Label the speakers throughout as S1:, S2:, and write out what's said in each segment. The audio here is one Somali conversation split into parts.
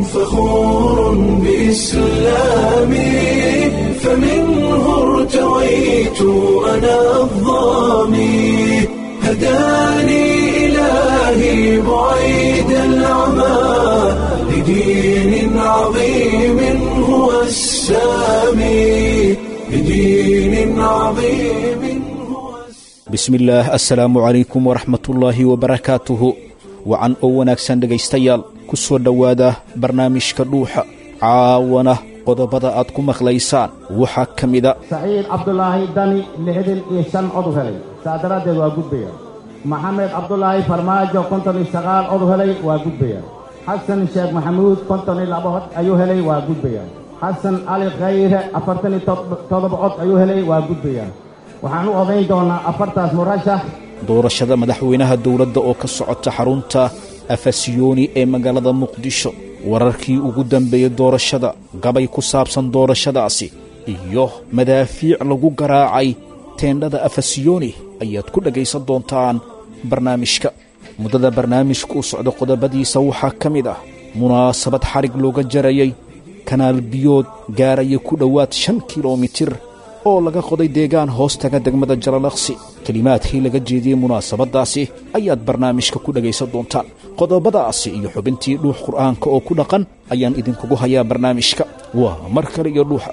S1: فخور بإسلامي فمنه ارتويت أنا الظامي هداني إلهي بعيد العمى لدين عظيم هو السامي لدين عظيم هو السامي
S2: bismillaah assalaamu calaykum waraxmatullaahi wabarakaatuhu wacan oo wanaagsan dhegaystayaal ku soo dhowaada barnaamijka dhuuxa caawana qodobada aad ku maqlaysaan waxaa ka mida
S3: saciid cabdulaahi dani lixdan iyo shan cod helay saa daraaddeed waa gudbaya maxamed cabdulaahi farmaajo konton iyo sagaal cod helay waa gudbaya xasan sheekh maxamuud konton iyo laba cod ayuu helay waa gudbaya xasan cali khayre afartan iyo toddoba cod ayuu helay waa gudbaya waxaan u odayn doonnaa afartaas murashax
S2: doorashada madaxweynaha dowladda oo ka socota xarunta afasiyooni ee magaalada muqdisho wararkii ugu dambeeyey doorashada gabay ku saabsan doorashadaasi iyo madaafiic lagu garaacay teendhada afasiyooni ayaad ku dhegaysan doontaan barnaamijka muddada barnaamijka u socda qodobadiisa waxaa ka mid ah munaasabad xadhig looga jarayay kanaal biyood gaaraya ku dhowaad shan kilomitir oo laga qoday deegaan hoostaga degmada jalalaqsi kelimaadkii laga jeediyey munaasabaddaasi ayaad barnaamijka ku dhegaysan doontaan qodobadaasi iyo xubintii dhuux qur'aanka oo ku dhaqan ayaan idinkugu hayaa barnaamijka waa mar kale iyo dhuuxa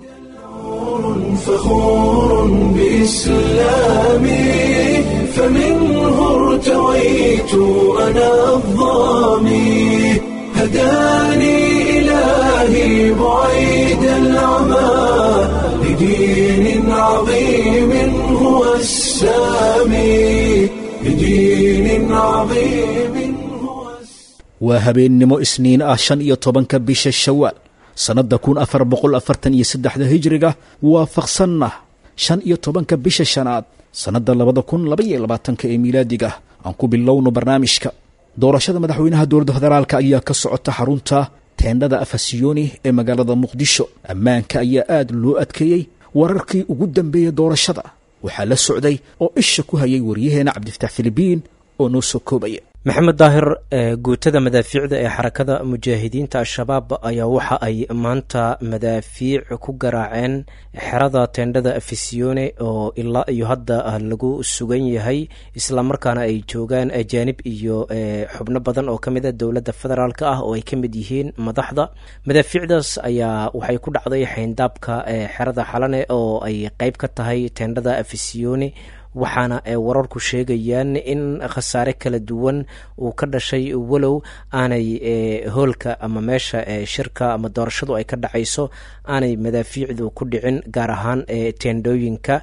S1: فخور بإسلامي فمنه ارتويت أنا الظامي هداني إلهي بعيد العمى لدين عظيم هو السامي لدين عظيم هو السامي
S2: waa habeennimo isniin ah shan iyo tobanka bisha shawaal sannadda kun afar boqol afartan iyo saddexda hijriga waafaqsanna shan iyo tobanka bisha shanaad sannadda labada kun labaiyo labaatanka ee miilaadiga aan ku bilowno barnaamijka doorashada madaxweynaha dowladda federaalka ayaa ka socota xarunta teendhada afasiyooni ee magaalada muqdisho ammaanka ayaa aad loo adkeeyey wararkii ugu dambeeyey doorashada waxaa la socday oo isha ku hayay waryaheena cabdifatax filibiin oo noo soo koobaya
S4: maxamed daahir guutada madaafiicda ee xarakada mujaahidiinta al-shabaab ayaa waxa ay maanta madaafiic ku garaaceen xerada teendhada afisione oo ilaa iyo hadda lagu sugan yahay islamarkaana ay joogaan ajaanib iyo xubno badan oo kamid a dowladda federaalk ah oo ay ka mid yihiin madaxda madaafiicdaas ayaa waxay ku dhacday xayndaabka xerada xalane oo ay qeyb ka tahay teendhada afisione waxaana wararku sheegayaan in khasaare kala duwan uu ka dhashay walow aanay hoolka ama meesha shirka ama doorashadu ay ka dhacayso aanay madaafiicdu ku dhicin gaar ahaan teendhooyinka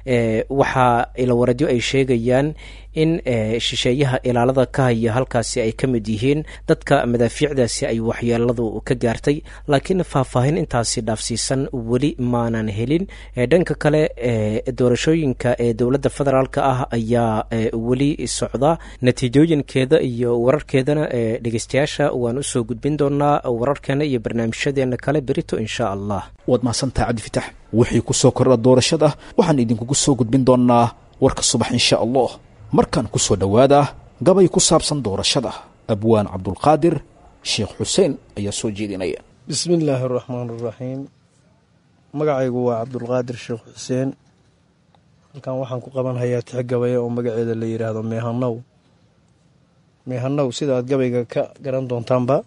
S4: waxaa ilawaradyo ay sheegayaan in shisheeyaha ilaalada ka haya halkaasi ay ka mid yihiin dadka madaafiicdaasi ay waxyeeladu ka gaartay laakiin faahfaahin intaasi dhaafsiisan weli maanan helin dhanka kale doorashooyinka ee dowladda federaalk ah ayaa weli socda natiijooyinkeeda iyo wararkeedana dhegeystayaasha waan usoo gudbin doonaa wararkeena iyo barnaamijyadeena kale berito insha allah
S2: waad mahadsantaha cabdifitax wixii ku soo kordha doorashada waxaan idinkugu soo gudbin doonnaa warka subax insha allah markaan ku soo dhowaada gabay ku saabsan doorashada abwaan cabdulqaadir sheekh xuseen ayaa soo jeedinaya
S5: bismi illaahi araxmaan araxiim magacaygu waa cabdulqaadir sheekh xuseen halkan waxaan ku qaban hayaa tix gabaya oo magaceeda la yidhaahdo meehanow meehanow sida aad gabayga ka garan doontaanba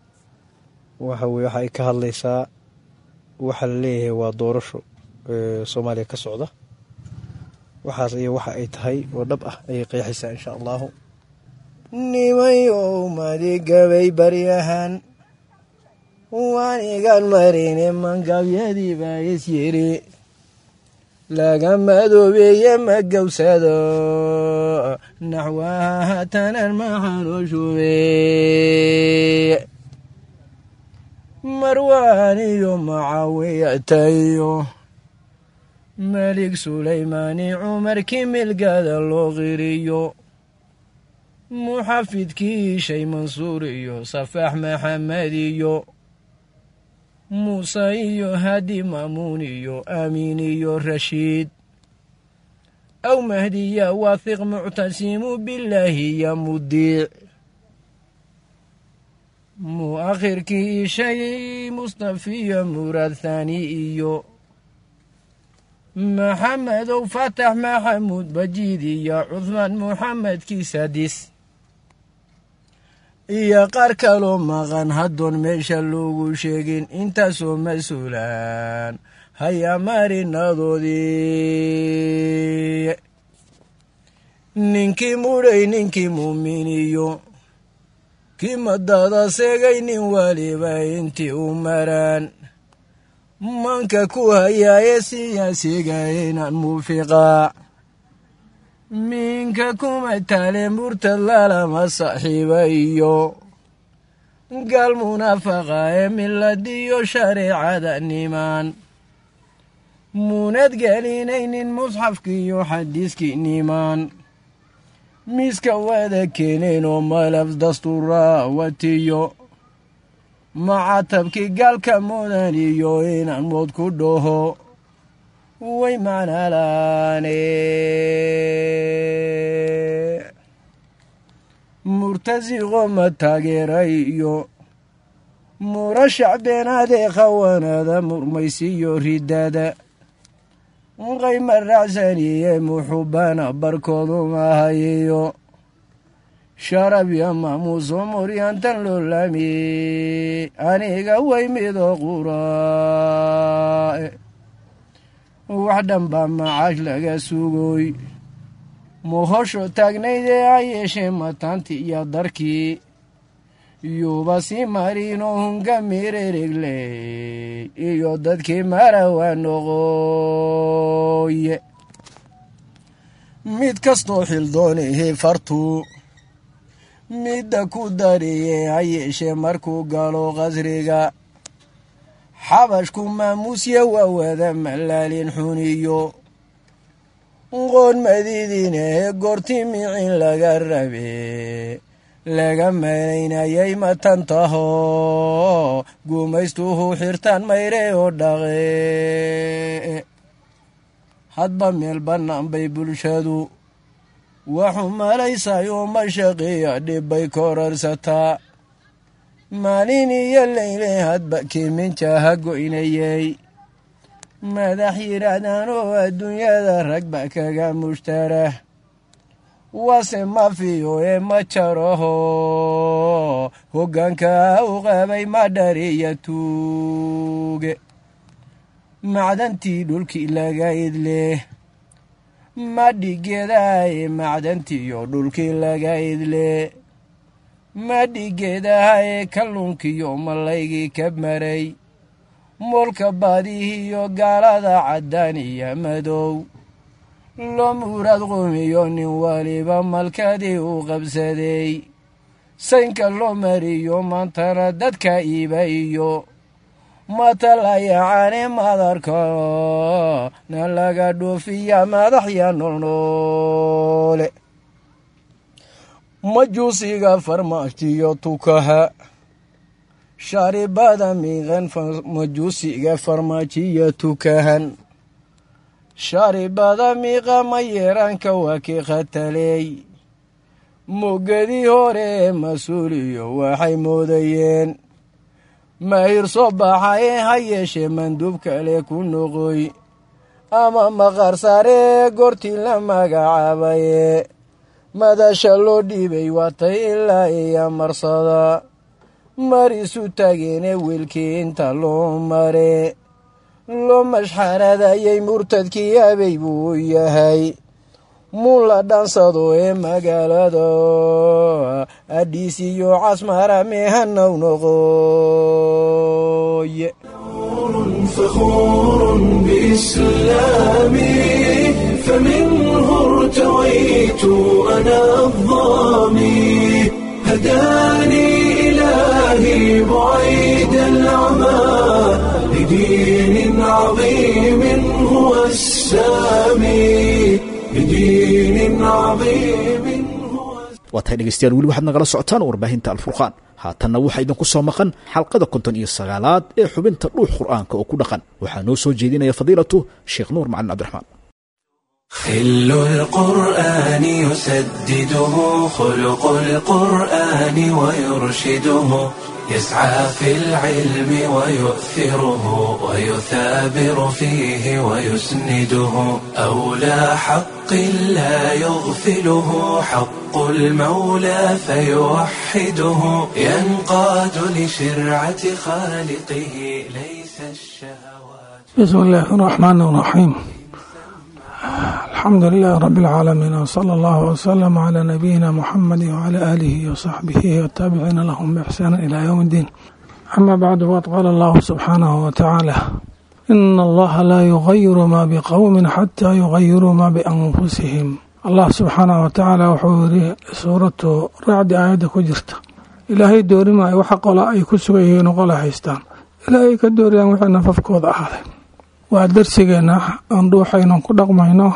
S5: waxa weye waxa ay ka hadlaysaa waxaa la leeyahay waa doorasho soomaaliya ka socda waxaas iyo waxa ay tahay oo dhab ah ayay qeexaysaa insha allahu nimayow madigabay baryahan waanigan marine mangabyadii baa is yiri laga madoobeeye ma gowsado naxwaha hatanan maxanushube marwaaniyo macawiyatayo melig sulaymaani cumarkii milgada loo qiriyo muxafidkii shay mansuur iyo safaax maxamed iyo muuse iyo hadi maamuun iyo aamiin iyo rashiid aw mahdiya waahiq muctasimu bilaahi ya mudiic
S6: aakhirkii ii sheegay mustafiyo muraad thaani iyo maxamedow fatax maxamuud bajiid iyo cuhmaan muxamedkii sadis iyo qaar kaloo maqan haddoon meesha loogu sheegin intaasoo mas-uulaan hayaa marinadoodii ninkii mudhay ninkii muuminiyo kii madada seegay nin waliba intii u maraan manka ku hayaaye siyaasiga inaan muufiqaa minka kuma taale murtad lalama saaxiiba iyo gaal munaafaqa ee miladiyo shareecada nimaan muunad gelinaynin musxafkiiyo xadiiskii nimaan miiska wada keeneen oo malaf dastuuraa watiyo macatabkii gaalka mudan iyo inaan mood ku dhaho way macnalaane murtasiqo ma taageeray iyo murashac beenaadee khawanada murmaysiyo ridada qayma raacsaniye muxubana barkoodu mahayiyo sharab yo maamuuso muryantan loo laami aniga way mido quraae wax dhanbaa macaash laga sugoy muhosho taagnaydee ha yeeshee mataanti iyo darkii yuuba si marino hunga mireregley iyo dadkii marawa noqoye mid kastoo xildoonihii fartuu midda ku dariye ha yeeshee markuu galo qasriga xabashku maamuusya waa wada malaalin xuniyo qoon madiidinee goortii micin laga rabe laga malaynayay matan taho gumaystuhu xirtaan mayre oo dhaqe hadba meel bannaan bay bulshadu waxu malaysayoo mashaqiya dhibbay korarsataa maalin iyo leyle hadba kiiminjaha goynayay madax yidhaahdaan oo adduunyada ragba kaga mushtarah wase mafiyo ee ma jaraho hoggaanka u qabay madhariya tuuge macdantii dhulkii laga idleh madhigeedahaye macdantiiyo dhulkii laga idle madhigeedahaye kalluunkiyo malaygii ka maray moolka baadihiyo gaalada caddaan iyo madow loo muuraad qumiyo nin waliba malkadii u qabsaday saynka loo mariyo maantana dadka iiba iyo matalayacaane madarka na laga dhoofiya madaxya noolnoole majuusiga farmaajiyo tukaha sharibada miiqan majuusiga farmaajiya tukahan sharibada miiqa ma yeeraanka waa kii khataleey mogadii hore ee mas-uuliyo waxay moodayeen mahir soo baxaye ha yeeshee manduub kale ku noqoy ama maqar saaree goortii la magacaabaye madasha loo dhiibay waatay ilaa iyo marsada mar isu tageene wiilkii inta loo mare loo mashxaradayay murtadkii abey buu yahay muun la dhansado ee magaalada adhiis iyo casmara meehanaw noqoye
S1: فخور بإسلامي فمنه ارتويت أنا الظامي هداني إلهي بعيد العمى لدين عظيم هو السامي لدين عظيم هو
S2: waa tahay dhegeystayaal weli waxaad nagala socotaan warbaahinta alfurqaan haatanna waxaa idinku soo maqan xalqada konton iyo sagaalaad ee xubinta dhuux qur'aanka oo ku dhaqan waxaa noo soo jeedinaya fadiilatu sheekh nuur macalin cabdiraxmaan
S1: خل القرآن يسدده خلق القرآن ويرشده يسعى في العلم ويؤثره ويثابر فيه ويسنده أولى حق لا يغفله حق المولى فيوحده ينقاد لشرعة خالقه ليس الشهوات
S7: بسم الله الرحمن الرحيم الحمد لله رب العالمين وصلى الله وسلم على نبينا محمد وعلى آله وصحبه والتابعين لهم بإحسان إلى يوم الدين أما بعد فقد قال الله سبحانه وتعالى إن الله لا يغير ما بقوم حتى يغيروا ما بأنفسهم الله سبحانه وتعالى wuxuu yiri suuratu racdi aayadda ku jirta ilaahay doori maayo waxa qola ay ku sugan yihiin oo qola haystaan ilaahay ka dooriyaan wixii nafafkooda ahaaday waa darsigeena aan dhuuxaynon ku dhaqmayno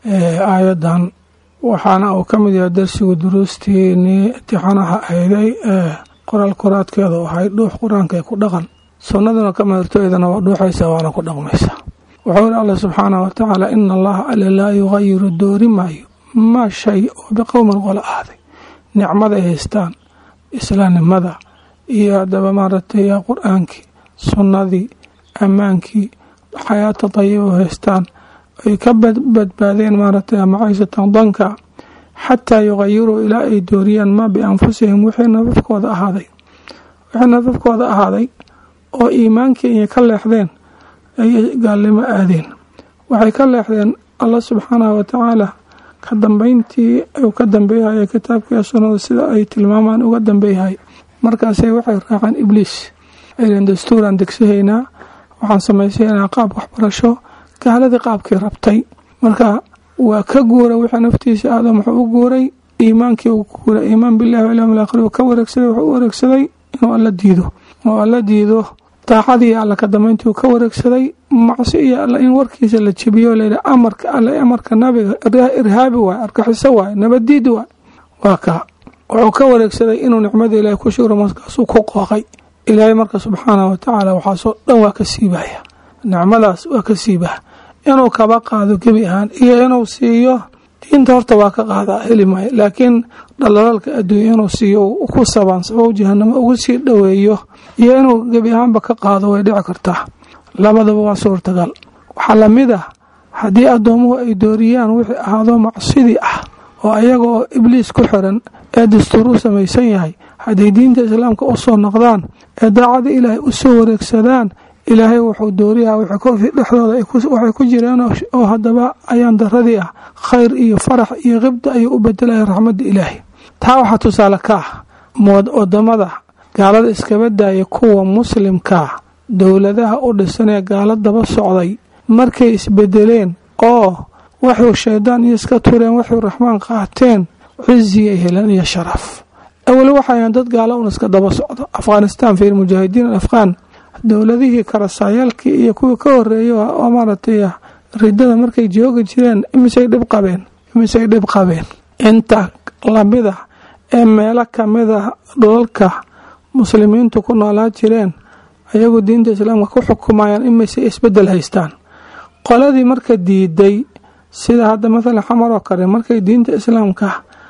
S7: aayadan waxaana uu ka mid yahay darsigu duruustiinii imtixaanaha ahayday ee qoraal koraadkeedu ahay dhuux qur-aanka ku dhaqan sunnaduna ka madartooydana waa dhuuxaysa waana ku dhaqmaysa wuxuu yiri alla subxaanah watacaala ina allaha alle laa yugayiru doori maayo maa shay oo biqowmin qola ahday nicmaday haystaan islaamnimada iyo haddaba maaragtay qur-aankii sunnadii ammaankii xayaata dayiba haystaan ay ka badbaadeen maaragtay macaysatan danka xataa yugayiruu ilaa ay dooriyaan maa bianfusihim wixii nafafkooda ahaaday wixii nafafkooda ahaaday oo iimaankii inay ka leexdeen ayay gaalnimo aadeen waxay ka leexdeen allah subxaanahu watacaala ka dambeyntii uu ka dambeeyahaya kitaabkiiyo sunnada sida ay tilmaamaan uga dambeeyahay markaasay waxay raaceen ibliis aylen dastuuraan degsahaynaa waxaan samaysaynaa qaab waxbarasho gaaladii qaabkii rabtay marka waa ka guura wixii naftiisa aadam wuxuu u guuray iimaankii uu ku guuray iimaan billahi walyawm alaakhir uu ka wareegsaday wuxuu u wareegsaday inuu alla diido oo alla diido daacadii alla ka dambeyntii uu ka wareegsaday macsi iyo alla in warkiisa la jebiyo layidhi amarka alle amarka nabiga irhaabi waay argaxiso waay nabaddiid waay waa kaa wuxuu ka wareegsaday inuu nicmada ilaahay ku shugro markaasuu ku qooqay ilaahay marka subxaanah watacaala waxaasoo dhan waa ka siibaya nicmadaas waa ka siibaa inuu kaba qaado gebi ahaan iyo inuu siiyo diinta horta waa ka qaadaa heli maayo laakiin dhalalaalka adduunya inuu siiyo ku sabaansabo jahanamo ugu sii dhoweeyo iyo inuu gebi ahaanba ka qaado way dhici kartaa labadaba waa suurtagal waxaa lamid ah haddii addoomuhu ay dooriyaan wixii ahaado macsidii ah oo ayaga oo ibliis ku xiran ee dastuur u samaysan yahay hadday diinta islaamka u soo noqdaan ee daacada ilaahay u soo wareegsadaan ilaahay wuxuu dooriyaa dhexdooda waxay ku jireen oo haddaba ayaan daradii ah khayr iyo farax iyo qibda ayuu u bedelaya raxmadda ilaahay taa waxaa tusaale ka ah wadamada gaalada iskaba daaya kuwa muslimkaa dowladaha u dhisan ee gaala daba socday markay isbedeleen oo waxuu shaydaan iyo iska tureen waxuu raxmaan qaateen ciziyay heleen iyo sharaf awel waxayan dad gaala un iska daba socdo afghanistan fiir mujaahidiin afghaan dowladihii karasaayaalkii iyo kuwii ka horeeyay oo maaragtay ridada markay joogi jireen imisay dhib qabeen imisay dhib qabeen inta lamida ee meelo kamida dhulalka muslimiintu ku noolaa jireen ayagu diinta islaamka ku xukumayaan imisay isbedel haystaan qoladii marka diiday sida hadda mathalan xamar oo kale markay diinta islaamka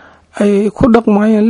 S7: ay ku dhaqmayeen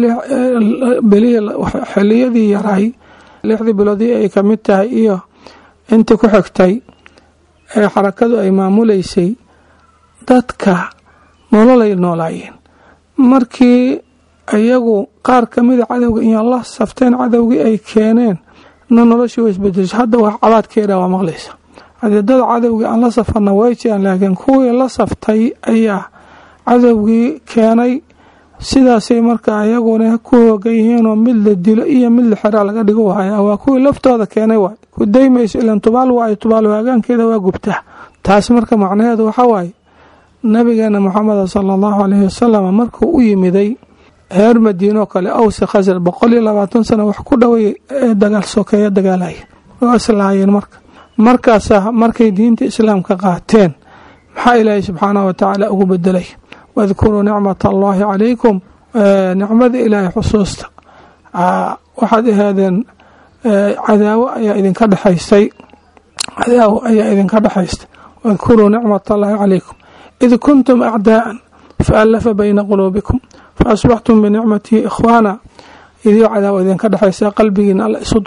S7: xiliyadii yaray lixdii biloodii ay ka mid tahay iyo intii ku xigtay ee xarakadu ay maamuleysay dadka nololay noolaayeen markii iyagu qaar kamida cadowga iyo la safteen cadowgii ay keeneen na noloshii way isbedesho hadda wax cabaadkeeda waa maqlaysa haddii dad cadowgii aan la safarna way jiraan laakiin kuwii la saftay ayaa cadowgii keenay sidaasay marka ayaguna ku hoogan yihiinoo mid la dilo iyo mid la xeraa laga dhigo haya waa kuwii laftooda keenay waay ku daymayso ilan tubaal waay tubaal waagaankeeda waa gubtaa taas marka macnaheedu waxaa waaye nabigeena maxameda sala allahu caleyhi wasalam markuu u yimiday reer madiinoo kale awsi khasar boqol iyo labaatan sano wax ku dhoway ee dagaal sokeeya dagaalaya oo islaayeen marka markaasa markay diinta islaamka qaateen maxaa ilaahay subxaanahu watacaala ugu bedelay wadkuruu nicmata allaahi calaykum nicmada ilaahay xusuusta waxaad ahaadeen cadaawo ayaa idinka dhexaysay cadaawo ayaa idinka dhexaystay wadkuruu nicmat allaahi calaykum id kuntum acdaa'an faallafa bayna quluubikum faasbaxtum binicmatihi ikhwaana idiyo cadaawa idinka dhexaysa qalbigiina alla isu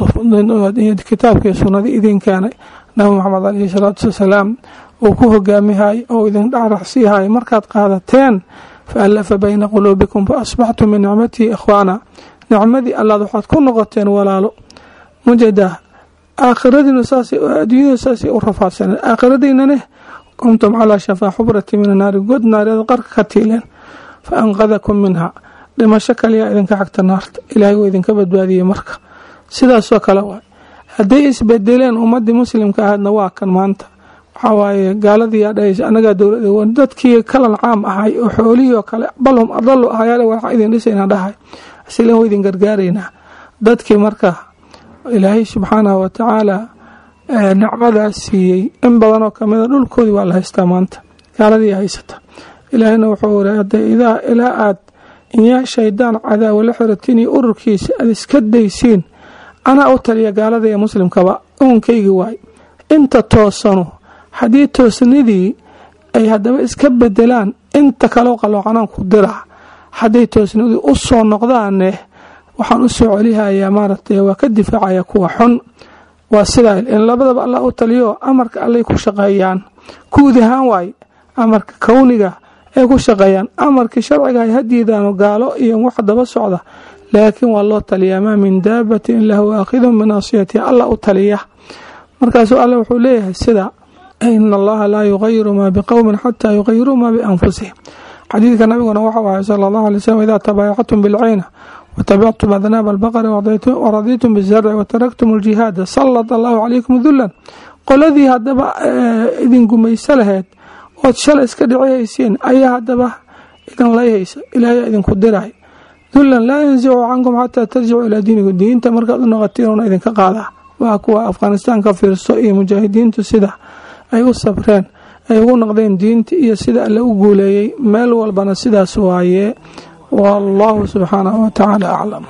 S7: kitaabkii sunnadii idin keenay nabi maxamed caleyhi salaatu wasalaam uu ku hogaamihay oo idin dhacraxsiihay markaad qaadateen faallafa bayna quluubikum faasbaxtum binicmatihi ikhwaana nicmadii allaad waxaad ku noqoteen walaalo mujadah aakhiradiina saas adduunyada saasay u rafaadsaneen aakhiradiinane kuntum calaa shafaa xubrati min anaari god naariyada qarka ka tiileen fa anqadakum minha dhimasho kaliyaa idinka xagta naarta ilaahay wuu idinka badbaadiyey marka sidaasoo kale waay hadday isbedeleen ummadii muslimka ahaydna waa kan maanta waxaa waaye gaaladii yaa dhahaysa anagaa dowlad dadkii kalan caam ahay oo xoolihii oo kale balhum adalu ahayaa waxaa idin dhisayna dhahay asilan wa idin gargaaraynaa dadkii marka ilaahay subxaanahu watacaala nicmadaas siiyey in badanoo kamida dhulkoodii waa la haystaa maanta gaaladii haysata ilaahayna wuxuu wari hadda idaa ilaa aad inyaa shaydaan cadaawa la xiratiin iyo ururkiisa aad iska daysiin anaa u taliya gaalada iyo muslimkaba uunkaygii waay inta toosano haddii toosnidii ay haddaba iska bedelaan inta kaleo qaloocanaan ku dira hadday toosnidii u soo noqdaane waxaan u soo celihayaa maaragtay waa ka difaacaya kuwa xun waa sidaa in labadaba allah u taliyo amarka allay ku shaqeeyaan guud ahaan waaye amarka kowniga ay ku shaqeeyaan amarkii sharciga ay hadiidaano gaalo iyo wax daba socda laakiin waa loo taliyaa maa min daabatin ila huwa aakhidun binaasiyatiha allah u taliya markaasuu alle wuxuu leeyahay sida ina allaha laa yugayiru maa biqowmin xataa yugayiruu maa bianfusihim xadiidka nabiguna waxau ahay sala allahu alay slm idaa tabaayactum bilcayna watabictum adnaaba albaqari waradiitum bizarci wataraktum aljihaada sallat allahu calaykum dulan qoladii haddaba idin gumayso laheyd ood shalay iska dhicihaysiin ayaa haddaba idin layhaysa ilaahay idinku diray dulan laa yansicu cankum xataa tarjicuu ilaa diinikum diinta markaad u noqotiinuna idinka qaadaa waa kuwa afghanistaan ka fiirso iyo mujaahidiintu sida ay u sabreen ay ugu noqdeen diinta iyo sida alle u guuleeyey meel walbana sidaas waaye wallahu subxaanahu watacaala aclam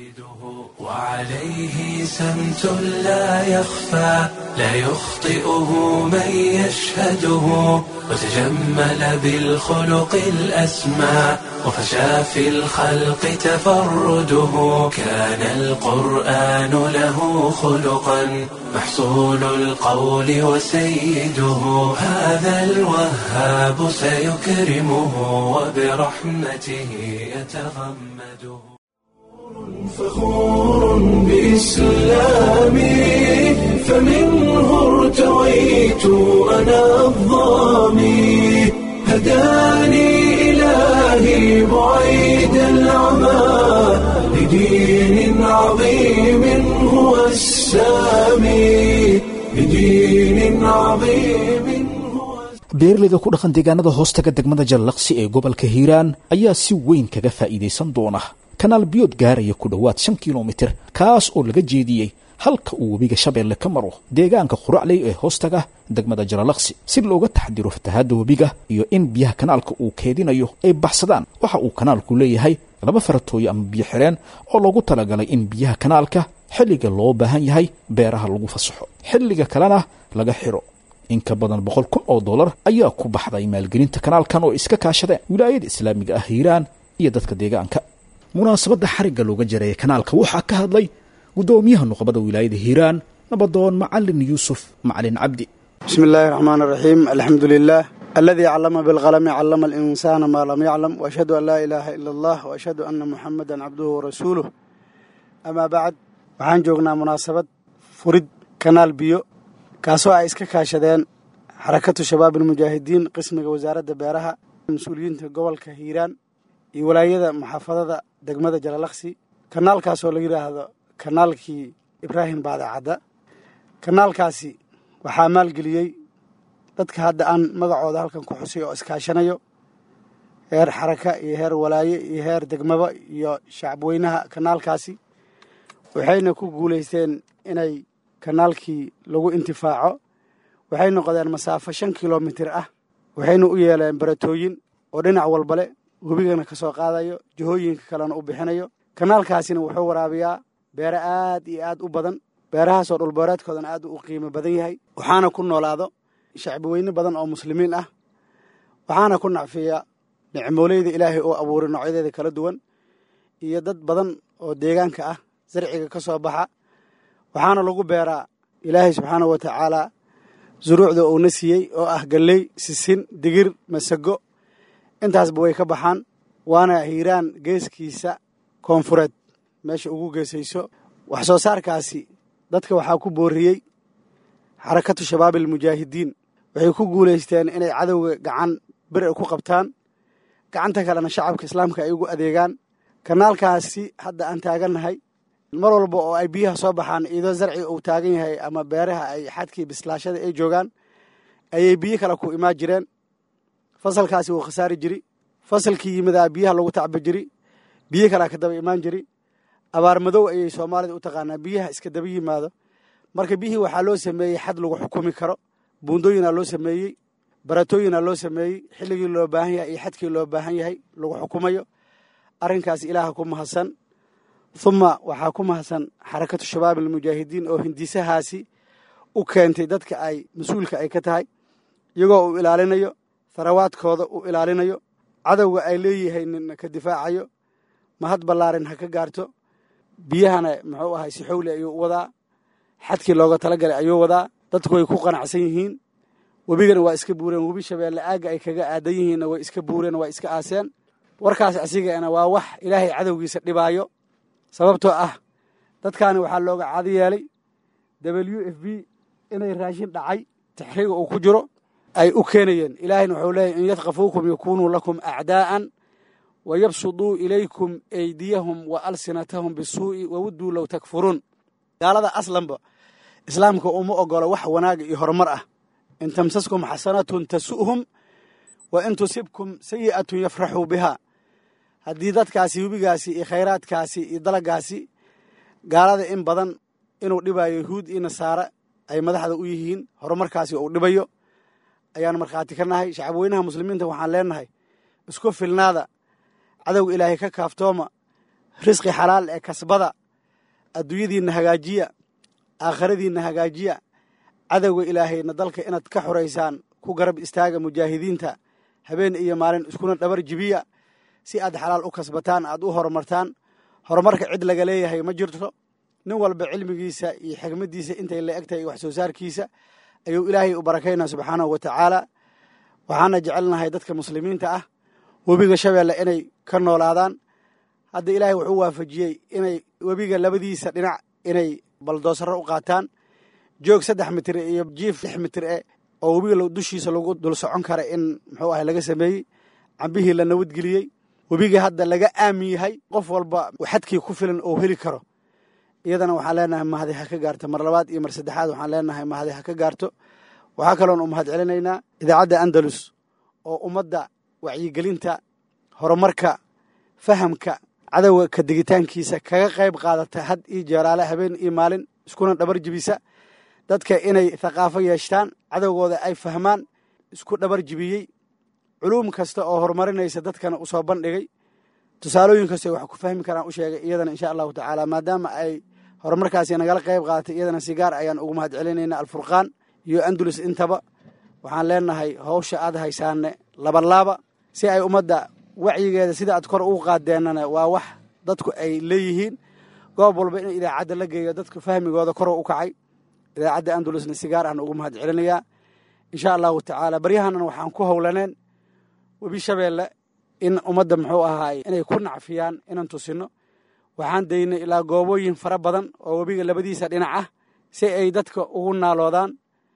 S1: وعليه سمت لا يخفى لا يخطئه من يشهده وتجمل بالخلق الأسمى وفشى في الخلق تفرده كان القرآن له خلقا محصول القول وسيده هذا الوهاب سيكرمه وبرحمته يتغمده فخور بإسلامي فمنه ارتويت أنا الظامي هداني إلهي بعيد العمى لدين عظيم هو السامي لدين عظيم هو
S2: beeraleyda ku dhaqan deegaanada hoostaga degmada jallaqsi ee gobolka hiiraan ayaa si weyn kaga faa'iidaysan doona kanaal biyood gaaraya ku dhowaad shan kilomitir kaas oo laga jeediyey halka uu webiga shabeelle ka maro deegaanka quracley ee hoostaga degmada jaralaqsi si looga taxdiro fatahaadda webiga iyo in biyaha kanaalka uu keedinayo ay baxsadaan waxa uu kanaalku leeyahay laba faratooyo ama biyo xireen oo loogu talagalay in biyaha kanaalka xilliga loo baahan yahay beeraha lagu fasaxo xilliga kalena laga xiro in ka badan boqol kun oo dollar ayaa ku baxday maalgelinta kanaalkan oo iska kaashadeen wilaayada islaamiga ah hiiraan iyo dadka deegaanka munaasabadda xarigga looga jareeyay kanaalka waxaa ka hadlay guddoomiyaha nuqbada wilaayada hiiraan nabadoon macalin yuusuf macalin cabdi
S8: bismi illaahi raxmaan raxiim alxamdu lilah aladii callama bilqalami callama alinsaana maa lam yaclam waashhadu an laa ilaaha ila allah waashhadu anna muxamadan cabduhu warasuuluh amaa bacd waxaan joognaa munaasabad furid kanaal biyo kaasoo ay iska kaashadeen xarakatu shabaab almujaahidiin qismiga wasaaradda beeraha mas-uuliyiinta gobolka hiiraan iyo walaayada muxaafadada degmada jalalaqsi kanaalkaasoo la yidhaahdo kanaalkii ibraahim baadacadda kanaalkaasi waxaa maalgeliyey dadka hadda aan magacooda halkan ku xusay oo iskaashanayo heer xaraka iyo heer walaaye iyo heer degmaba iyo shacabweynaha kanaalkaasi waxayna ku guulaysteen inay kanaalkii lagu intifaaco waxay noqdeen masaafo shan kilomitir ah waxayna u yeeleen baratooyin oo dhinac walbale webigana ka soo qaadayo jihooyinka kalena u bixinayo kanaalkaasina wuxuu waraabiyaa beere aad iyo aad u badan beerahaasoo dhulbeereedkoodana aad u qiimo badan yahay waxaana ku noolaado shacbiweyne badan oo muslimiin ah waxaana ku nacfiya nicmooleyda ilaahay oo abuuray noocyadeeda kala duwan iyo dad badan oo deegaanka ah zarciga ka soo baxa waxaana lagu beeraa ilaahay subxaanahu wa tacaala zuruucda uuna siiyey oo ah galley sisin digir masago intaasba way ka baxaan waana hiiraan geeskiisa koonfureed meesha ugu geesayso wax soo saarkaasi dadka waxaa ku booriyey xarakatu shabaab almujaahidiin waxay ku guulaysteen inay cadowga gacan bir ku qabtaan gacanta kalena shacabka islaamka ay ugu adeegaan kanaalkaasi hadda aan taagannahay mar walba oo ay biyaha soo baxaan iidoo zarci uu taagan yahay ama beeraha ay xadkii bislaashada ay joogaan ayay biyo kale ku imaan jireen fasalkaasi wuu khasaari jiri fasalkii yimidaa biyaha lagu tacba jiri biyo kalea ka daba imaan jiri abaar madow ayay soomaalida u taqaanaa biyaha iska daba yimaado marka biyihii waxaa loo sameeyey xad lagu xukumi karo buundooyinaa loo sameeyey baratooyinaa loo sameeyey xilligii loo baahan yahay iyo xadkii loo baahan yahay lagu xukumayo arrinkaas ilaaha ku mahadsan huma waxaa ku mahadsan xarakatu shabaab almujaahidiin oo hindisahaasi u keentay dadka ay mas-uulka ay ka tahay iyagoo uu ilaalinayo tharawaadkooda uu ilaalinayo cadowga ay leeyahaynin ka difaacayo mahad ballaarin ha ka gaarto biyahana muxuu ahay si xowli ayuu u wadaa xadkii looga talagalay ayuu wadaa dadku way ku qanacsan yihiin webigana waa iska buureen webi shabeelle aagga ay kaga aadan yihiinna way iska buureen waa iska aaseen warkaas asigana waa wax ilaahay cadowgiisa dhibaayo sababtoo ah dadkaani waxaa looga caadi yeelay w f b inay raashin dhacay taxriiga uu ku jiro ay u keenayeen ilaahayna wuxuu leeyahy in yadkafuukum yakunuu lakum acdaa'an wa yabsuduu ilaykum eydiyahum wa alsinatahum bisuu'i wawadduu low takfuruun gaalada aslanba islaamka uma ogolo wax wanaaga iyo horumar ah in tamsaskum xasanatun tasu'hum wa in tusibkum sayi'atun yafraxuu bihaa haddii dadkaasi webigaasi iyo khayraadkaasi iyo dalagaasi gaalada in badan inuu dhibayo yahuud iyo nasaare ay madaxda u yihiin horumarkaasi uu dhibayo ayaan markhaati ka nahay shacabweynaha muslimiinta waxaan leenahay isku filnaada cadowga ilaahay ka kaaftooma risqi xalaal ee kasbada adduunyadiinna hagaajiya aakhiradiinna hagaajiya cadowga ilaahayna dalka inaad ka xoraysaan ku garab istaaga mujaahidiinta habeen iyo maalin iskuna dhabar jibiya si aad xalaal u kasbataan aad u horumartaan horumarka cid laga leeyahay ma jirto nin walba cilmigiisa iyo xigmaddiisa intay la egtahay wax soo saarkiisa ayuu ilaahay u barakaynaa subxaanahu wa tacaala waxaana jecelnahay dadka muslimiinta ah webiga shabeelle inay ka noolaadaan hadda ilaahay wuxuu waafajiyey inay webiga labadiisa dhinac inay baldoosaro u qaataan joog saddex mitir iyo jiif lix mitir e oo webiga dushiisa lagu dul socon kara in muxuu ahay laga sameeyey cambihii la nabadgeliyey webiga hadda laga aamin yahay qof walba xadkii ku filan oo heli karo iyadana waxaan leenahay mahadi ha ka gaarto mar labaad iyo mar saddexaad waxaan leenahay mahadi ha ka gaarto waxaa kaloon u mahad celinaynaa idaacadda andalus oo ummadda wacyigelinta horumarka fahamka cadowga ka digitaankiisa kaga qayb qaadata had iyo jeeraale habeen iyo maalin iskuna dhabar jibisa dadka inay thaqaafo yeeshtaan cadowgooda ay fahmaan isku dhabar jibiyey culuum kasta oo horumarinaysa dadkana u soo bandhigay tusaalooyin kasta wax ku fahmi karaan u sheegay iyadana insha allahu tacaala maadaama ay horumarkaasi nagala qayb qaadatay iyadana si gaar ayaan ugu mahad celinayna alfurqaan iyo andulus intaba waxaan leenahay howsha aad haysaane labalaaba si ay ummadda wacyigeeda sida aad kor ugu qaadeenana waa wax dadku ay leeyihiin goob walba in idaacadda la geeyo dadka fahmigooda koro u kacay idaacadda andalusna si gaar ahna ugu mahad celinayaa insha allahu tacaala baryahanan waxaan ku howlaneen webi shabeelle in ummadda muxuu ahaay inay ku nacfiyaan inaan tusino waxaan daynay ilaa goobooyin fara badan oo webiga labadiisa dhinac ah si ay dadka ugu naaloodaan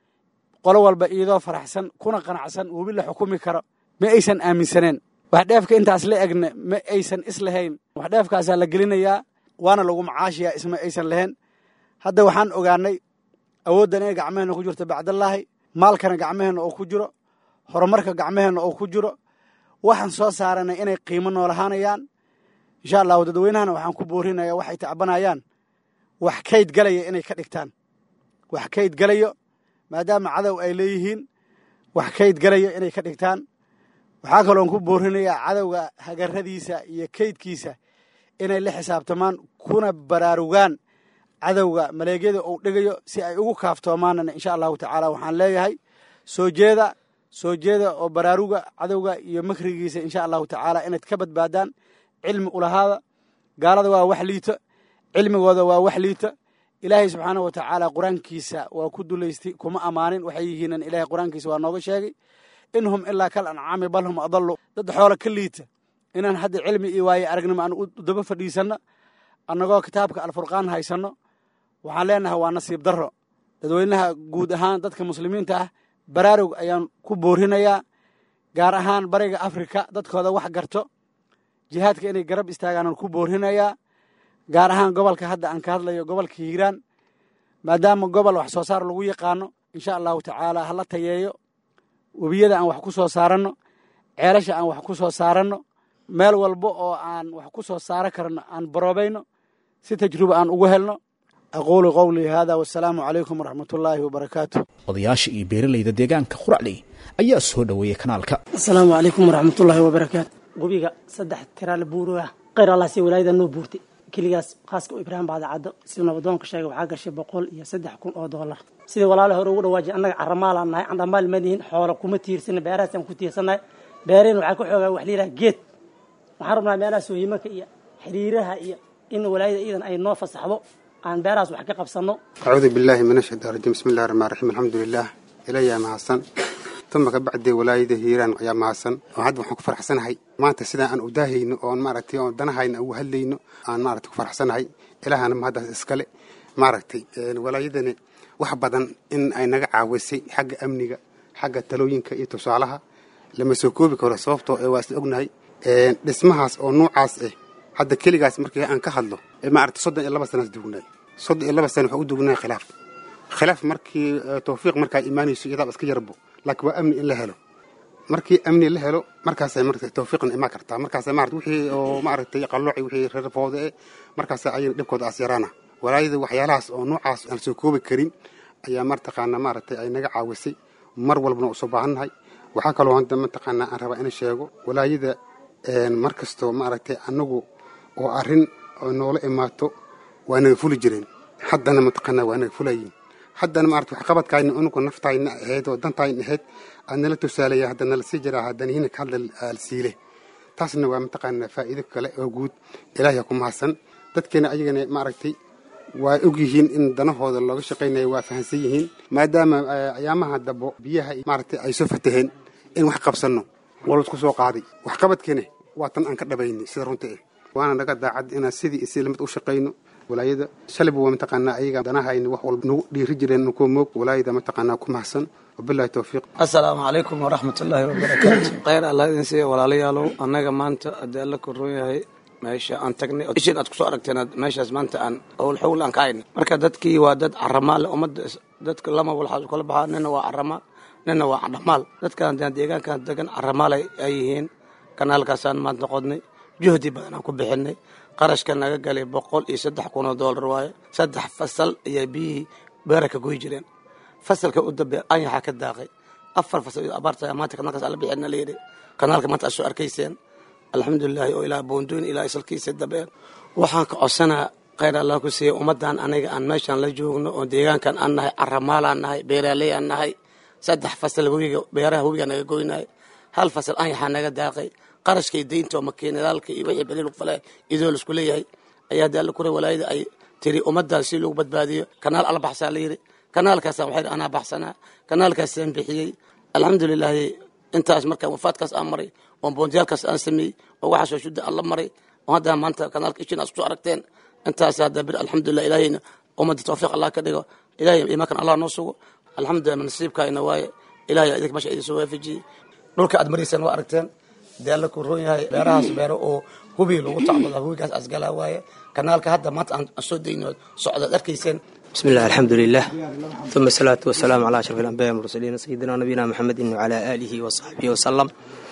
S8: qolo walba iyadoo faraxsan kuna qanacsan webi la xukumi karo ma aysan aaminsaneen waxdheefka intaas la egna ma aysan islahayn waxdheefkaasaa la gelinayaa waana lagu macaashiyaa isma aysan lahayn hadda waxaan ogaanay awooddan inay gacmaheenna ku jirto bacdallaahi maalkana gacmaheenna oo ku jiro horumarka gacmaheenna oo ku jiro waxaan soo saaranay inay qiimo noolahaanayaan insha allahu dadweynahana waxaan ku boorinaya waxay tacbanayaan wax kayd galaya inay ka dhigtaan wax kayd galayo maadaama cadow ay leeyihiin wax kayd galayo inay ka dhigtaan waxaa kaloon ku boorinayaa cadowga hagaradiisa iyo kaydkiisa inay la xisaabtamaan kuna baraarugaan cadowga maleegyada uu dhigayo si ay ugu kaaftoomaanana insha allahu tacaala waxaan leeyahay soo jeeda soo jeeda oo baraaruga cadowga iyo makrigiisa insha allahu tacaala inayd ka badbaadaan cilmi ulahaada gaalada waa wax liita cilmigooda waa wax liita ilaahay subxaana wa tacaala qur-aankiisa waa ku dulaystay kuma ammaanin waxay yihiinan ilahay qur-aankiisa waa nooga sheegay in hum ilaa kal ancaami bal hum adalu dad xoola ka liita inaan hadda cilmi iyo waaye aragnimo aan u daba fadhiisanno annagoo kitaabka alfurqaan haysanno waxaan leenahay waa nasiib darro dadweynaha guud ahaan dadka muslimiinta ah baraarug ayaan ku boorinayaa gaar ahaan bariga afrika dadkooda wax garto jihaadka inay garab istaagaanaan ku boorinayaa gaar ahaan gobolka hadda aan ka hadlayo gobolka hiiraan maadaama gobol wax soo saar lagu yaqaano insha allahu tacaala hala tayeeyo webiyada aan wax ku soo saaranno ceelasha aan wax ku soo saaranno meel walba oo aan wax ku soo saaro karno aan baroobayno si tajruba aan ugu helno aquulu qowlii hada wasalaamu calaykum waraxmatullaahi wabarakaatu
S2: odayaasha iyo beeralayda deegaanka quracley ayaa soo dhoweeyey kanaalka
S9: asalaamu calaykum waraxmatullaahi wabarakaatu webiga saddex tiraal buuro ah kheyr allah si walaayada noo buurtay keligaas khaaska u ibraahim baadacaddo siduu nabadoonka sheegay waxaa gashay boqol iyo saddex kun oo doolar sidii walaala hore ugu dhawaajiy annaga carramaalaan nahay candhamaal madihin xoola kuma tiirsana beerahaasaan ku tiirsannahay beereen waxaa ka xoogaa wax liilaha geed waxaan rabnaa meelaha soohimaka iyo xiriiraha iyo in walaayada iidan ay noo fasaxdo aan beerahaas wax ka qabsanno
S10: acuudu billaahi min ashaytaan rajiim bismi llahi raxmaan raxiim alxamdu lilah ilayaa mahadsan tuma ka bacdee walaayada hiiraan ayaa mahadsan oo hadda waxaan ku faraxsanahay maanta sidaan aan udaahayno oon maaragtay oon danahayna ugu hadlayno aan maaragtay ku faraxsanahay ilaahana mahaddaas iskale maaragtay walaayadani wax badan in ay naga caawisay xagga amniga xagga talooyinka iyo tusaalaha lama soo koobi karo sababtoo ee waa isla ognahay dhismahaas oo nuucaas ah hadda keligaas markii aan ka hadlo maaragtay soddon iyo laba sanaas dugnay soddon iyo laba sana waxaa u dugnay khilaaf khilaaf markii tawfiiq markaa imaanayso iyadaaba iska yarbo laakiin waa amni in la helo markii amni la helo markaasay marata tawfiiqna imaan kartaa markaasa maarata wixii oo maaragtay qallooci wixii reerfooda eh markaasa ayana dhibkooda as yaraana walaayada waxyaalahaas oo noocaas aan soo koobi karin ayaa martaqaana maaragtay ay naga caawisay mar walbana usoo baahannahay waxaa kaloo hadda mataqaanaa aan rabaa in sheego walaayada mar kastoo maaragtay annagu oo arrin oo noola imaato waa naga fuli jireen haddana mataqaanaa waa naga fulayiin haddana maarata waxqabadkaayna unugu naftayna ahayd oo dantayna ahayd aad nala tusaalaya hadda nala sii jiraa haddana hina ka hadla alsiile taasna waa mataqaanaa faa'iido kale oo guud ilaahay ku mahadsan dadkeena ayagana maaragtay waa og yihiin in danahooda looga shaqaynayo waa fahansan yihiin maadaama ayaamaha dabo biyaha maaragtay ay soo fataheen in wax qabsanno waa laisku soo qaaday waxqabadkeena waa tan aan ka dhabaynay sida runta ah waana naga daacad inaan sidii isi lamid u shaqayno walaayada shalayba waa mataqaanaa ayaga danahayna wax walba nagu dhiiri jireen nukuwa moog walaayada mataqaanaa ku mahadsan wabillahi towfiiq
S11: assalaamu calaykum waraxmatullaahi wabarakaatu khayr allah idin siiya walaalayaalow annaga maanta haddii alla korroon yahay meesha aan tagnay ishin aad kusoo aragteen meeshaas maanta aan owl xowl aan ka hayna marka dadkii waa dad caramaal ummadda dadka lama walxaas kala baxaa nina waa caramaal nina waa dhamaal dadkan deegaankan degan caramaal ay yihiin kanaalkaasaan maanta qodnay juhdi badan aan ku bixinay qarashka naga galay boqol iyo saddex kun oo doolar waaye saddex fasal ayaa biyihii beera ka goy jireen fasalka u dambe anyaxaa ka daaqay afar fasal abaarta maanta kanaalkaas ala bixina la yidhi kanaalka maanta aad soo arkayseen alxamdulilaahi oo ilaa boondooyin ilaa isalkiisa dabeen waxaan ka codsanaa khayr allah ku siiya ummaddan aniga aan meeshaan la joogno oo deegaankan aan nahay caramaalaan nahay beeraaley aan nahay saddex fasal webiga beeraha webiga naga goynay hal fasal anyaxaa naga daaqay qarashkay deynta oo makiinadaalka iyo wixii beli lagu falay idoo laisku leeyahay ayaa dee alla kure walaayada ay tiri ummaddaas si lagu badbaadiyo kanaal alla baxsaa la yidhi kanaalkaasaan waxay anaa baxsanaa kanaalkaasaan bixiyey alxamdulilaahi intaas markaa wafaadkaas aan maray oo boondiyaalkaas aan sameeyey oo waxaasoo shudda aan la maray oo hadda maanta kanaalka ishiin aad kusoo aragteen intaas hadda bir alxamdulilah ilaahayna ummadda tawfiiq allah ka dhigo ilahay imaankan allah noo sugo alxamdulilah nasiibkaayna waaye ilahay idinka meesha idin soo waafajiyey dhulka aad maraysaan waa aragteen dee alla ku roon yahay beerahaas beero oo hubi lagu tacbada hubigaas asgalaa waaye kanaalka hadda maanta aan soo dayno socdaad arkayseen
S12: بسم الله الحمد لله ثم الصلاة والسلام على أشرف الأنبياء والمرسلين سيدنا نبينا محمد وعلى آله وصحبه وسلم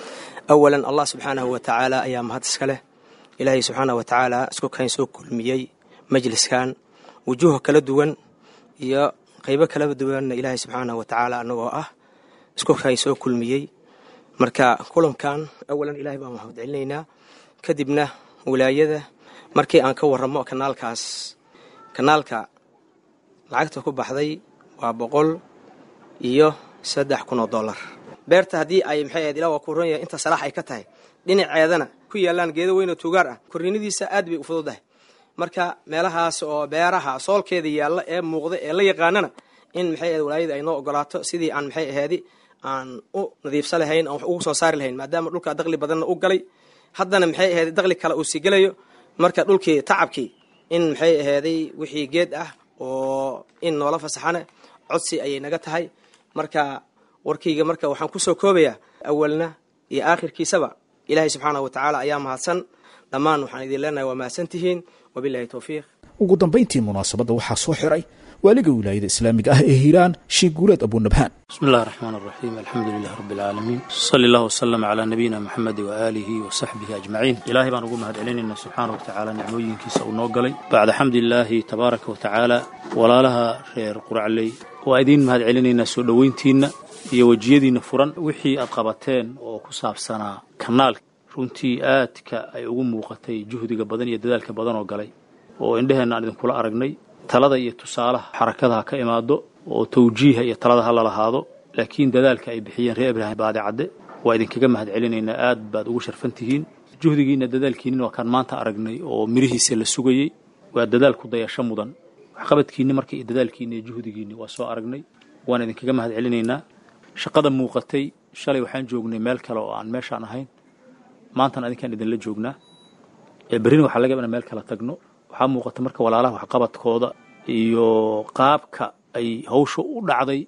S12: أولا الله سبحانه وتعالى أيام هذا السكالة إلهي سبحانه وتعالى اسكو كان سو كلميي مجلس كان وجوه كلا دوان يا قيبة كلا دوان إلهي سبحانه وتعالى أنه أه اسكو كان سو كلميي marka kulankan awalan ilaahay baan mahad celinaynaa kadibna wilaayada markii aan ka waramo kanaalkaas kanaalka lacagta ku baxday waa boqol iyo saddex kun oo dollar beerta haddii ay maxay ahayd ilaa waa ku ron yahay inta salaax ay ka tahay dhinaceedana ku yaalaan geedo weyn oo tuugaar ah korriinadiisa aad bay u fududahay marka meelahaas oo beeraha soolkeeda yaalla ee muuqda ee la yaqaanana in maxay ahayd walaayada ay noo ogolaato sidii aan maxay ahayd aan u nadiifsa lahayn aan wax ugu soo saari lahayn maadaama dhulka daqli badanna u galay haddana maxay ahayd daqli kale uu sii gelayo marka dhulkii tacabkii in maxay ahaaday wixii geed ah oo in noola fasaxana codsi ayay naga tahay marka warkayga marka waxaan kusoo koobayaa awalna iyo aakhirkiisaba ilaahay subxaanahu watacaala ayaa mahadsan dhammaan waxaan idin leenahay waa mahadsan tihiin wabilahi towfiiq
S2: ugu dambayntii munaasabadda waxaa soo xiray waaliga wilaayada islaamiga ah ee hiiraan sheekh guuleed abunabhaan
S13: بسم الله الرحمن الرحيم الحمد لله رب العالمين صلى الله وسلم على نبينا محمد وآله وصحبه أجمعين إلهي بان ugu mahadcelinayna subxaana watacaala nicmooyinkiisa uu noo galay bacda xamdi illaahi tabaaraka watacaala walaalaha reer quracley waa idiin mahadcelinaynaa soo dhoweyntiinna iyo wejiyadiinna furan wixii aad qabateen oo ku saabsanaa kanaalka runtii aadka ay ugu muuqatay juhdiga badan iyo dadaalka badan oo galay oo indheheenna aan idinkula aragnay talada iyo tusaalaha xarakadaha ka imaado oo tawjiiha iyo talada ha lalahaado laakiin dadaalka ay bixiyeen reer ibraahim baadi cadde waa idinkaga mahad celinaynaa aad baad ugu sharfan tihiin juhdigiinna dadaalkiinnin waa kaan maanta aragnay oo mirihiisa la sugayey waa dadaal ku dayasho mudan waxqabadkiinni marka iyo dadaalkiinni iyo juhdigiinni waa soo aragnay waan idinkaga mahad celinaynaa shaqada muuqatay shalay waxaan joognay meel kale oo aan meeshaan ahayn maantana adinkaan idinla joognaa ee berrina waxaa laga inaan meel kala tagno waxaa muuqata marka walaalaha waxqabadkooda iyo qaabka ay hawsha u dhacday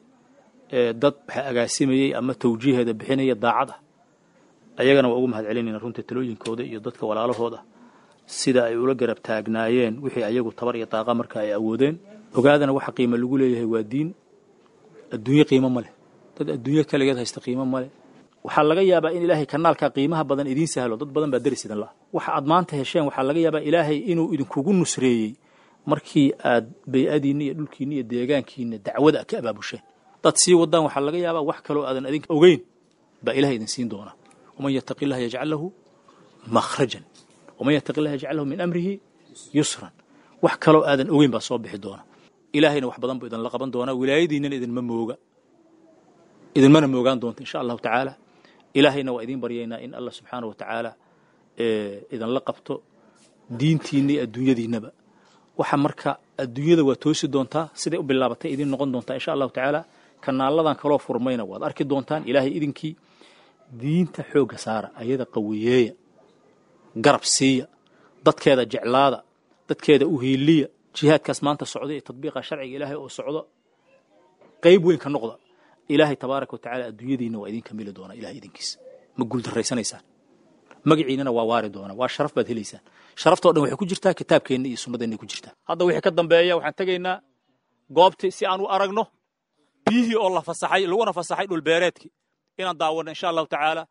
S13: ee dad waxa agaasimayey ama tawjiiheeda bixinaya daacad ah ayagana waa ugu mahad celinayna runtii talooyinkooda iyo dadka walaalahooda sida ay ula garab taagnaayeen wixii ayagu tabar iyo daaqa marka ay awoodeen ogaadana waxa qiimo lagu leeyahay waa diin adduunye qiimo ma leh dad adduunye kaligeed haysta qiimo ma leh waxaa laga yaabaa in ilaahay kanaalka qiimaha badan idiin sahlo dad badan baa deris idin laha waxa aad maanta hesheen waxaa laga yaabaa ilaahay inuu idinkugu nusreeyey markii aad bay-adiinna iyo dhulkiinna iyo deegaankiinna dacwada ka abaabusheen dad sii wadaan waxaa laga yaabaa wax kaloo aadan adinka ogeyn baa ilahay idin siin doonaa waman yattaqi illaha yajcal lahu makhrajan waman yattaqi illaha yajcal lahu min amrihi yusran wax kaloo aadan ogeyn baa soo bixi doona ilaahayna wax badan buu idinla qaban doonaa wilaayadiinnana idinma mooga idinmana moogaan doonta insha allahu tacaala ilaahayna waa idiin baryaynaa in allah subxaana wa tacaala idinla qabto diintiinna iyo adduunyadiinnaba waxa marka adduunyada waa toosi doontaa siday u bilaabatay idiin noqon doontaa insha allahu tacaala kanaaladan kaloo furmayna waad arki doontaan ilaahay idinkii diinta xoogga saara ayada qawiyeeya garab siiya dadkeeda jeclaada dadkeeda u hiiliya jihaadkaas maanta socda iyo tadbiiqa sharciga ilaahay oo socdo qayb weyn ka noqda ilaahay tabaaraka wa tacala adduunyadiinna waa idin kamili doonaa ilahay idinkiisa ma guuldarraysanaysaan magaciinana waa waari doonaa waa sharaf baad helaysaan sharaftoo dhan waxay ku jirtaa kitaabkeenna iyo sunnadeenna ku jirtaa hadda wixii ka dambeeya waxaan tegaynaa goobtii si aan u aragno biyihii oo la fasaxay laguna fasaxay dhulbeereedkii inaan daawanno insha allahu tacaala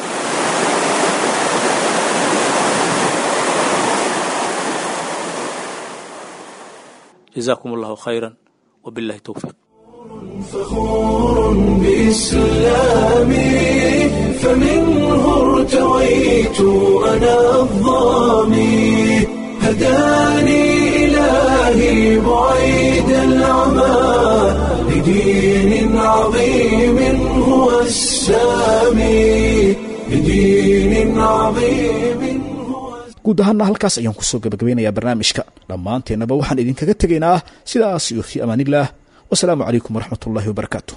S13: جزاكم الله خيرا وبالله التوفيق
S1: فخور بإسلامي فمنه ارتويت أنا الظامي هداني إلهي بعيد العمى لدين عظيم هو السامي لدين عظيم
S2: guud ahaanna halkaas ayaan kusoo gabagabeynayaa barnaamijka dhammaanteennaba waxaan idinkaga tegaynaa sidaas iyo fii amaanillaah wasalaamu calaykum waraxmat ullahi wabarakaatu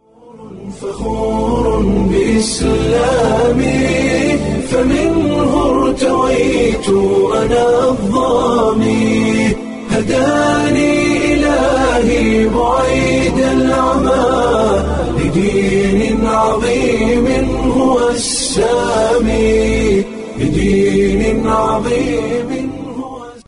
S1: فخور بإسلامي فمنه ارتويت أنا الظامي هداني إلهي بعيد العمى لدين عظيم هو السامي لدين عظيم